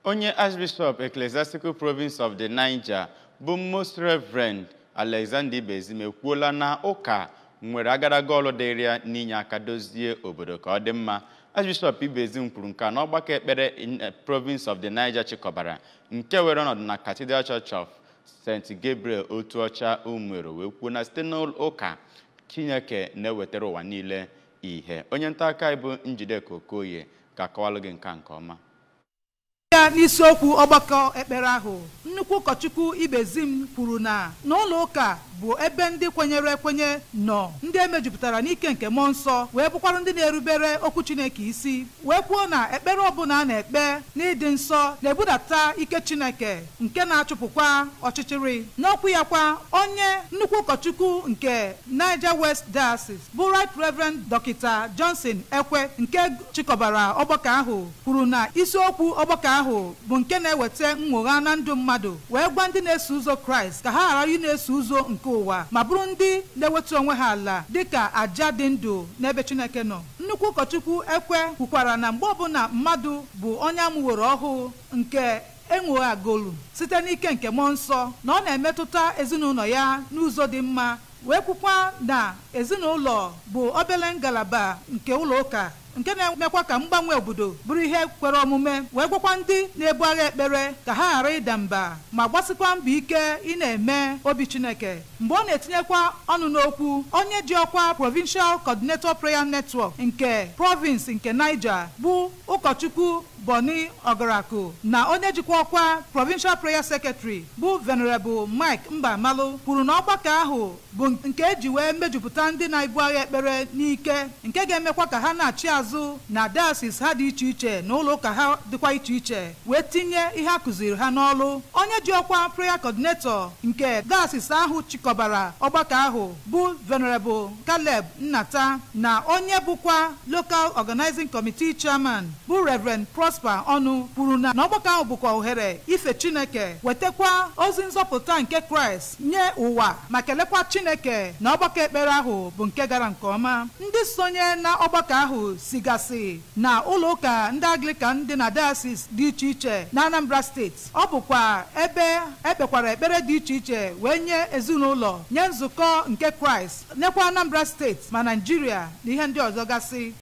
onye archbishop ecclesiastical province of the niger bụ most reverend alexander ibezim ekwuola na ụka nwere agadaga ọlụ dịrị ya n'inye aka dozie obodo ka ọ dị mma archbishop ibezim kwuru nke a n'ọgbakọ ekpere in eh, province of the niger chịkọbara nke were ọnọdụ na cathedral church of st gabriel otu ọcha umero wee kwuo na site n'ụka chineke na-ewetara ụwa niile ihe onye nta aka anyị bụ njideka okoye ga-akọwalụ gị nke a nke ọma ya n'isiokwu ọgbakọ ekpere ahụ nnukwu ụkọchukwu ibezim kwuru na n'ụlọ ụka bụ ebe ndị kwenyere ekwenye nọ ndị emejupụtara n'ike nke mmụọ nsọ wee bụkwara ndị na-erubere okwu chineke isi wee kwuo na ekpere ọbụla a na-ekpe n'ịdị nsọ na-ebudata ike chineke nke na-achụpụkwa ọchịchịrị n'okwu ya kwa onye nnukwu ụkọchukwu nke niger west diocese bụ right reverend dọkịta johnson ekwe nke chịkọbara ọgbakọ ahụ kwuru na isiokwu ọgbakọ ahụ bụ nke na-eweta nnwogha na ndụ mmadụ wee gwa ndị na-eso ụzọ kraịst ka ha ghara ị na-eso ụzọ nke ụwa ma bụrụ ndị na-eweta onwe ha ala dịka àjà dị ndụ n'ebe chineke nọ nnukwu ụkọchukwu ekwe kwukwara na mgbe ọbụla mmadụ bụ onye amụworo ọhụụ nke enweghagolu site n'ike nke mmụọ nsọ na ọ na-emetụta ezinụlọ ya n'ụzọ dị mma wee kwukwa na ezinụlọ bụ obere ngalaba nke ụlọ ụka nke na-emekwa ka mgbanwe obodo bụrụ ihe kwere omume wee gwakwa ndị na-ebu agha ekpere ka ha ghara ịda mba ma gbasikwa mbọ ike ị na-eme obi chineke mgbe ọ na-etinyekwa ọnụ n'okwu onye ji ọkwa provincial coordinator prayer network nke province nke niger bụ ụkọchukwu boni ọgaraku na onye jikwa ọkwa provincial prayer secretary bụ venerable mike mbamalụ kwuru na ọgbakọ ahụ bụ nke eji wee mejupụta ndị na-ebu agha ekpere n'ike nke ga-emekwa ka ha na-achị azụ na diocese ha dị iche iche na ụlọ ụka ha dịkwa iche iche wee tinye ihe a kụziri ha n'ọlụ onye ji ọkwa prayer coordinator nke diocese ahụ chịkọbara ọgbakọ ahụ bụ venerable caleb nnata na onye bụkwa local organizing committee chairman bụ reverend prosper ọnụ kwuru na n'ọgbakọ ahụ bụkwa ohere ife chineke wetakwa ozi nzọpụta nke kraịst nye ụwa ma kelekwa chineke na ọgbakọ ekpere ahụ bụ nke gara nke ọma ndị sonye na ọgbakọ ahụ sigasị na ụlọ ụka ndị anglican dị na diocese dị iche iche na anambra steeti ọ bụkwa ebe ekpekwara ekpere dị iche iche wee nye ezinụlọ nye nzukọ nke kraịst nyekwa anambra steeti ma naijiria na ihe ndị ọzọ gasị